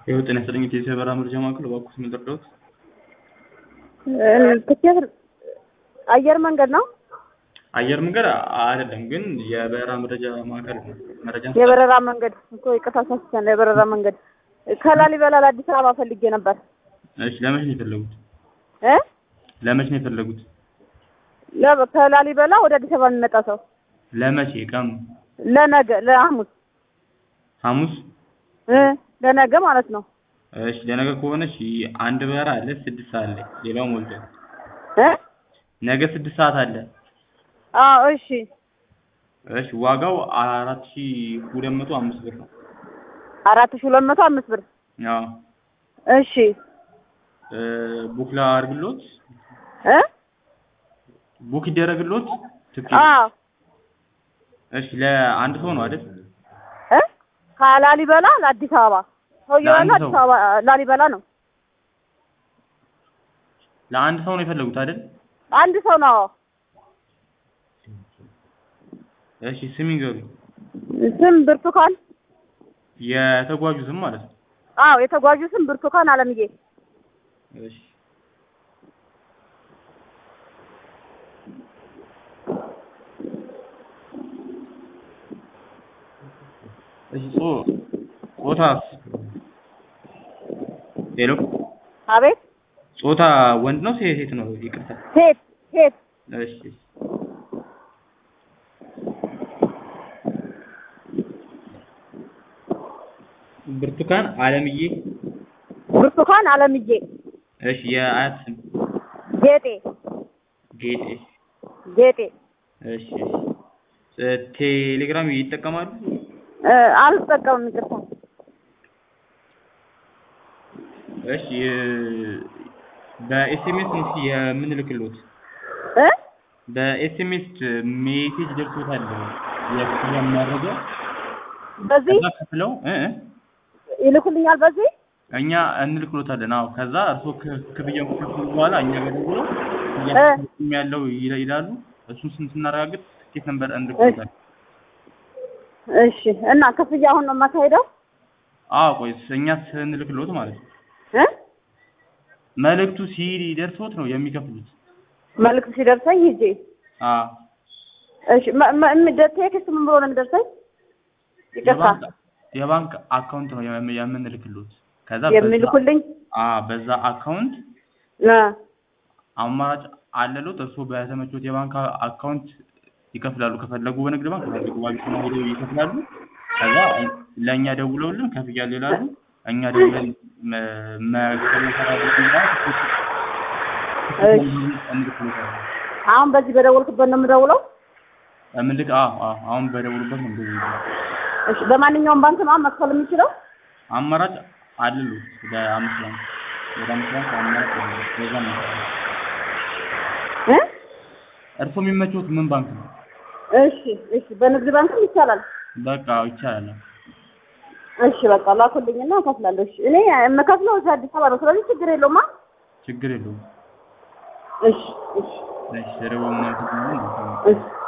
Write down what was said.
ይኸው ጤና ይስጥልኝ የኢትዮ በረራ መረጃ ማዕከል እባክዎት ምን ልርዳዎት? ትኬት አየር መንገድ ነው። አየር መንገድ አይደለም ግን የበረራ መረጃ ማዕከል ነው። መረጃ የበረራ መንገድ እኮ ይቅርታ ሳስቻለሁ። የበረራ መንገድ ከላሊበላ ለአዲስ አበባ ፈልጌ ነበር እሺ ለመቼ ነው የፈለጉት? እ ለመቼ ነው የፈለጉት? ለ- ከላሊበላ ወደ አዲስ አበባ የሚመጣ ሰው ለመቼ ቀኑ? ለነገ ለሐሙስ ሐሙስ እ ለነገ ማለት ነው እሺ ለነገ ከሆነ እሺ አንድ በረራ አለ ስድስት ሰዓት ላይ ሌላው ሞልቷል። እ ነገ ስድስት ሰዓት አለ። አዎ እሺ እሺ ዋጋው አራት ሺህ ሁለት መቶ አምስት ብር ነው። አራት ሺህ ሁለት መቶ አምስት ብር አዎ እሺ እ ቡክ ላድርግሎት? እ ቡክ ይደረግሎት? ትኬት አዎ እሺ ለአንድ ሰው ነው አይደል? እ ከላሊበላ ለአዲስ አበባ ሰውየው ያለው ለአንድ አዲስ ሰው? አበባ ላሊበላ ነው። ለአንድ ሰው ነው የፈለጉት አይደል? አንድ ሰው ነው። እሺ ስም ይንገሩኝ። ስም ብርቱካን። የተጓዡ ስም ማለት ነው። አዎ የተጓዡ ስም ብርቱካን አለምዬ። እሺ እሺ ጾ ጾታስ? ሄሎ አቤት ጾታ ወንድ ነው ሴት ሴት ነው? ይቅርታ። ሴት ሴት እሺ እሺ። ብርቱካን አለምዬ። ብርቱካን አለምዬ እሺ የአያት ስም? ጌጤ ጌጤ። ጌጤ እሺ እሺ። እ ቴሌግራም ይጠቀማሉ? እ አልጠቀምም ይቅርታ። እሺ እ በኤስኤምኤስ ነው እስኪ የምንልክሎት። እ በኤስኤምኤስ ሜሴጅ ደርሶታል የክፍያ መረጃ በዚህ ከዛ ከፍለው እ እ ይልኩልኛል በዚህ እኛ እንልክሎታለን። አዎ ከዛ እርስዎ ክ- ክፍያውን ከከፈሉ በኋላ እኛ ጋር ደውለው እ እያስፈጸሙ ያለው ይላ- ይላሉ። እሱን ስን ስናረጋግጥ ትኬት ነበር እንልክሎታለን። እሺ እና ክፍያ አሁን ነው የማካሄደው አዎ ቆይ እኛ ስንልክሎት ማለት ነው። እ መልእክቱ ሲደርሶት ነው የሚከፍሉት። መልዕክት ሲደርሰኝ ሂጄ አዎ እሺ መ- መ- እም- ቴክስት ምን ብሎ ነው የሚደርሰኝ? ይቅርታ የባንክ የባንክ አካውንት ነው የም- የምንልክሎት። ከዛ በዛ የሚልኩልኝ አ በዛ አካውንት እ አማራጭ አለሎት። እርስዎ በተመቾት የባንክ አ- አካውንት ይከፍላሉ። ከፈለጉ በንግድ ባንክ ከፈለጉ ባቢሲና ሄደው ይከፍላሉ። ከዛ ለእኛ ደውለውልን ከፍያለሁ ይላሉ። እኛ ደውለን መ- መክፈል የሰራበት እሺ እንልክሎታለን። አሁን በዚህ በደወልኩበት ነው የምደውለው? ምልክ አዎ አዎ አሁን በደውሉበት ነው እንደዚህ እሺ በማንኛውም ባንክ ነው መክፈል የምችለው? አማራጭ አለሎት ወደ አምስት ባንክ ወደ አምስት ባንክ አማራጭ አለ። በዛ ነው እ እርስዎ የሚመቾት ምን ባንክ ነው? እሺ እሺ በንግድ ባንክም ይቻላል። በቃ ይቻላል። እሺ በቃ ላኩልኝና እከፍላለሁ። እሺ እኔ የምከፍለው እዚህ አዲስ አበባ ነው። ስለዚህ ችግር የለውም። አ ችግር የለውም። እሺ እሺ እሺ ደረበው ምናምን እሺ